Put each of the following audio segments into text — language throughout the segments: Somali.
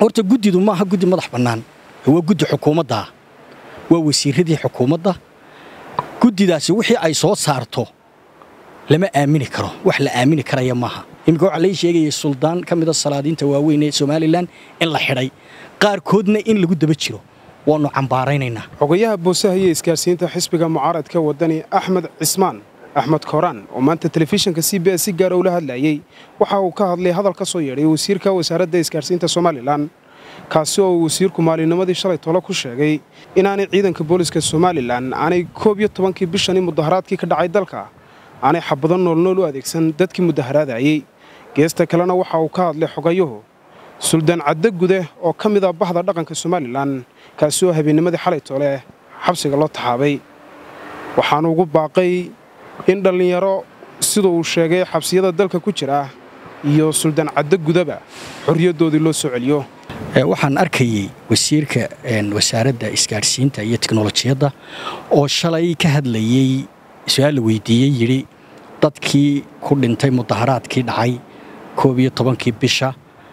horta guddidu maaha guddi madax bannaan waa guddi xukuumaddaa waa wasiiradii xukuumadda guddidaasi wixii ay soo saarto lama aamini karo wax la aamini karaya maaha iminka waxaa lai sheegayay suldaan ka mida salaadiinta waaweyn ee somalilan in la xidhay qaarkoodna in lagu daba jiro waannu cambaaraynaynaa xogayaha boosaha iyo isgaarsiinta xisbiga mucaaradka waddani axmed cismaan axmed kooraan oo maanta telefishinka c b s si gaara ula hadlayey waxa uu ka hadlay hadal ka soo yeedhay wasiirka wasaaradda isgaarsiinta somalilan kaasi oo uu wasiirku maalinimadii shalay tolo ku sheegay inaanay ciidanka booliska somalilan aanay koob iyo tobankii bishani mudaharaadkii ka dhacay dalka aanay xabado noolnool u adeegsan dadkii mudaharaadayey geesta kalena waxa uu ka hadlay xogayuhu suldaan cadde gude oo ka mid ah bahda dhaqanka somalilan kaasi oo habeennimadii xalay tole xabsiga loo taxaabay waxaanu ugu baaqay in dhallinyaro sida uu sheegay xabsiyada dalka ku jira iyo suldaan cadde gudaba xorriyaddoodii loo soo celiyo waxaan arkayey wasiirka wasaaradda isgaadhsiinta iyo teknolojiyadda oo shalay ka hadlayey su-aal la weydiiyey yidhi dadkii ku dhintay mudaharaadkii dhacay koob iyo tobankii bisha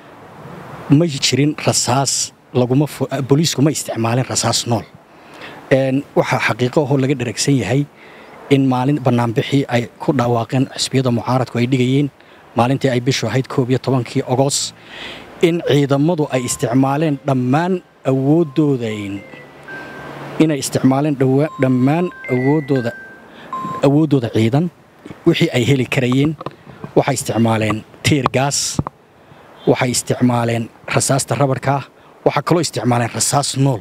ma jirin rasaas booliisku ma isticmaalin rasaas nool waxaa xaqiiqo ahoo laga dharagsan yahay in maalin bannaanbixii ay ku dhawaaqeen xisbiyada mucaaradku ay dhigayeen maalintii ay bishu ahayd koob iyo tobankii ogos in ciidamadu ay isticmaaleen dhammaan awooddooda inay isticmaaleen dhammaan awooddooda awooddooda ciidan wixii ay heli karayeen waxay isticmaaleen tiir gaas waxay isticmaaleen rasaasta rabarkaa waxaa kaloo isticmaaleen rasaas nool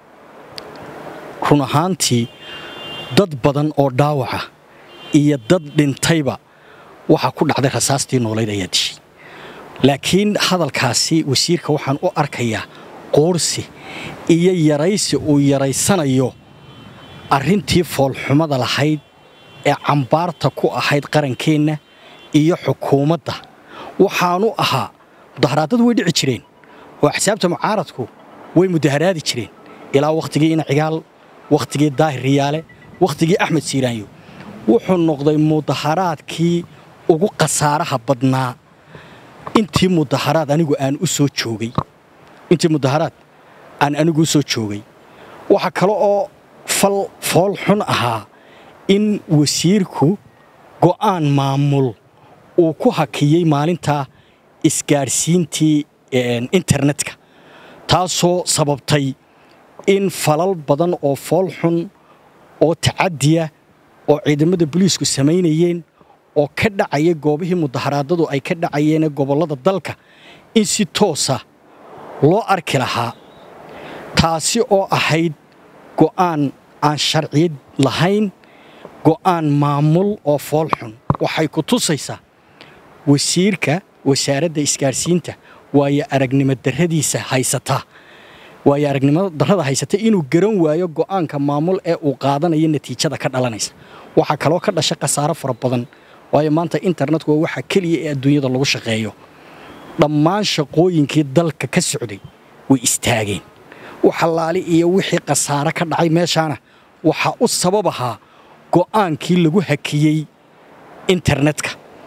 run ahaantii dad badan oo dhaawaca iyo dad dhintayba waxaa ku dhacday rasaastii noolayd ayaa dishay laakiin hadalkaasi wasiirka waxaan u arkayaa qoorsi iyo yaraysi uu yaraysanayo arrintii foolxumada lahayd ee cambaarta ku ahayd qarankeenna iyo xukuumadda waxaanu ahaa mudaharaadadu way dhici jireen oo axsaabta mucaaradku way mudaharaadi jireen ilaa wakhtigii inacigaal wakhtigii daahir riyaale wakhtigii axmed siiraanyo wuxuu noqday mudaharaadkii ugu khasaaraha badnaa intii mudaharaad anigu aan u soo joogay intii mudaharaad aan anigu u soo joogay waxaa kale oo fal fool xun ahaa in wasiirku go'aan maamul uu ku hakiyey maalintaa isgaadhsiintii internetka taasoo sababtay in falal badan oo fool xun oo tacadiya oo ciidamada boliisku samaynayeen oo ka dhacaya goobihii mudaharaadadu ay ka dhacayeen gobollada dalka in si toosa loo arki lahaa taasi oo ahayd go'aan aan sharciyad lahayn go'aan maamul oo fool xun waxay ku tusaysaa wasiirka wasaaradda isgaadhsiinta waayo aragnimo darradiisa haysata waayo aragnimo darrada haysata inuu garan waayo go'aanka maamul ee uu qaadanayo natiijada ka dhalanaysa waxaa kaloo ka dhasha khasaaro fara badan waayo maanta internetku waa waxa keliya ee adduunyada lagu shaqeeyo dhammaan shaqooyinkii dalka ka socday way istaageen waxalaali iyo wixii khasaare ka dhacay meeshaana waxaa u sabab ahaa go'aankii lagu hakiyey internetka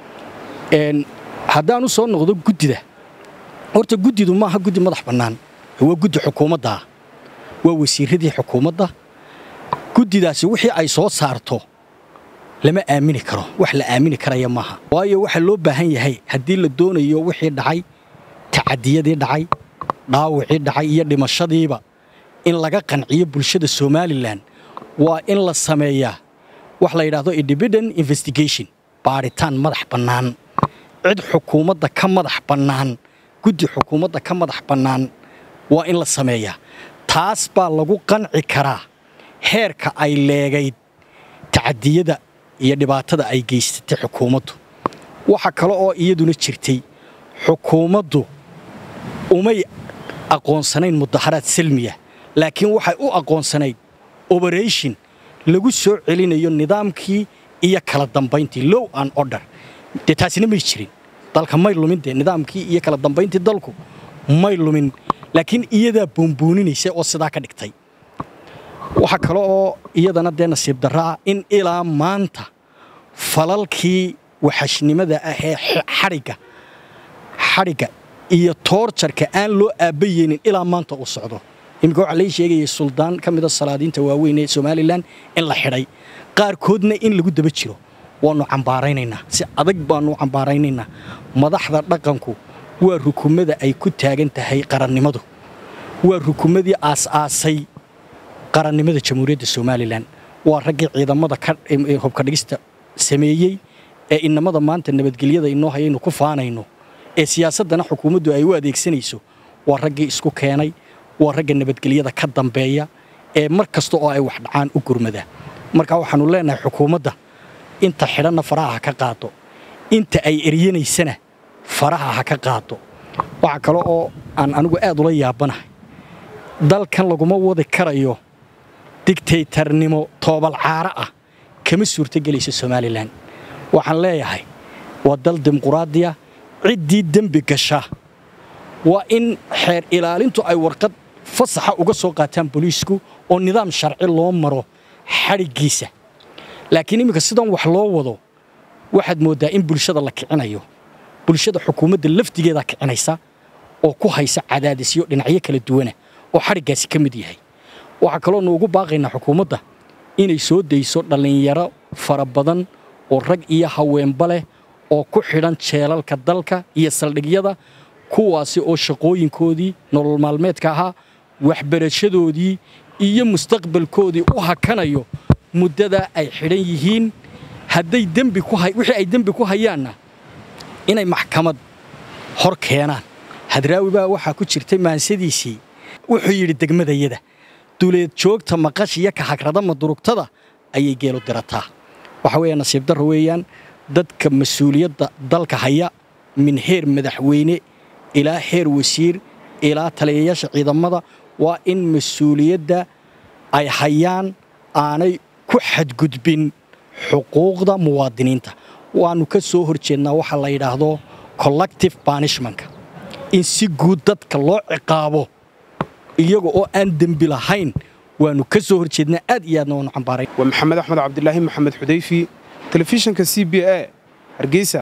haddaan u soo noqdo guddida horta guddidu maaha guddi madax bannaan waa guddi xukuumaddaa waa wasiiradii xukuumadda guddidaasi wixii ay soo saarto lama aamini karo wax la aamini karaya maaha waayo waxaa loo baahan yahay haddii la doonayo wixii dhacay tacadiyadii dhacay dhaawicii dhacay iyo dhimashadiiba in laga qanciyo bulshada somalilan waa in la sameeyaa wax la yidhaahdo independent investigation baadhitaan madax bannaan cid xukuumadda ka madax bannaan guddi xukuumadda ka madax bannaan waa in la sameeyaa taas baa lagu qanci karaa heerka ay leegayd tacadiyada iyo dhibaatada ay geysatay xukuumaddu waxa kale oo iyaduna jirtay xukuumaddu umay aqoonsanayn mudaharaad salmiya laakiin waxay u aqoonsanayd oberation lagu soo celinayo nidaamkii iyo kala dambayntii low an order dee taasina may jirin dalka may lumin dee nidaamkii iyo kala dambayntii dalku may lumin laakiin iyadaa buunbuuninaysa oo sidaa ka dhigtay waxaa kale oo iyadana dee nasiib darraa in ilaa maanta falalkii waxashnimada ah ee xadhigga xadhigga iyo toorjarka aan loo aabbayeynin ilaa maanta uu socdo iminka waxaa lai sheegayay suldaan ka mida salaadiinta waaweyn ee somalilan in la xidhay qaarkoodna in lagu daba jiro waannu cambaaraynaynaa si adag baannu cambaaraynaynaa madaxda dhaqanku waa rukumada ay ku taagan tahay qarannimadu waa rukumadii aas-aasay qarannimada jamhuuriyadda somalilan waa raggii ciidamada hobka dhigista sameeyey ee inamada maanta nabadgelyada inoo hayaynu ku faanayno ee siyaasaddana xukuumaddu ay u adeegsanayso waa raggii isku keenay waa ragga nabadgelyada ka dambeeya ee mar kasta oo ay wax dhacaan u gurmada marka waxaannu leenahay xukuumadda inta xidhanna faraha ha ka qaado inta ay eryanaysana faraha ha ka qaado waxa kale oo aan anigu aad ula yaabanahay dalkan laguma wadi karayo digtaytarnimo toobalcaaro ah kama suurtogelayso somalilan waxaan leeyahay waa dal dimuquraadiya ciddii dembi gasha waa in xeer ilaalintu ay warqad fasaxa uga soo qaataan booliisku oo nidaam sharci loo maro xadhiggiisa laakiin iminka sidan wax loo wado waxaad mooddaa in bulshada la kicinayo bulshada xukuumadda lafdigeedaa kicinaysa oo ku haysa cadaadisyo dhinacyo kala duwana oo xadhiggaasi ka mid yahay waxaa kaloonu ugu baaqaynaa xukuumadda inay soo dayso dhallinyaro fara badan oo rag iyo haweenba leh oo ku xidhan jeelalka dalka iyo saldhigyada kuwaasi oo shaqooyinkoodii nolol maalmeedka ahaa waxbarashadoodii iyo mustaqbalkoodii u hakanayo muddadaa ay xidhan yihiin hadday dembi wixii ay dembi ku hayaanna inay maxkamad hor keenaan hadraawi baa waxaa ku jirtay maansadiisii wuxuu yidhi degmadayada duleed joogta maqash iyo kahagrada madurugtada ayay geelu dirataa waxa weeya nasiib darro weeyaan dadka mas-uuliyadda dalka haya min heer madaxweyne ilaa heer wasiir ilaa taliyayaasha ciidamada waa in mas-uuliyadda ay hayaan aanay ku xadgudbin xuquuqda muwaadiniinta waannu ka soo hor jeednaa waxa la yidhaahdo collective banishmanka in si guud dadka loo ciqaabo iyaga oo aan dembi lahayn waannu ka soo hor jeednaa aad iyo aadna waanu cambaaray waa maxamed axmed cabdilaahi maxamed xudayfi telefishinka c b a hargeysa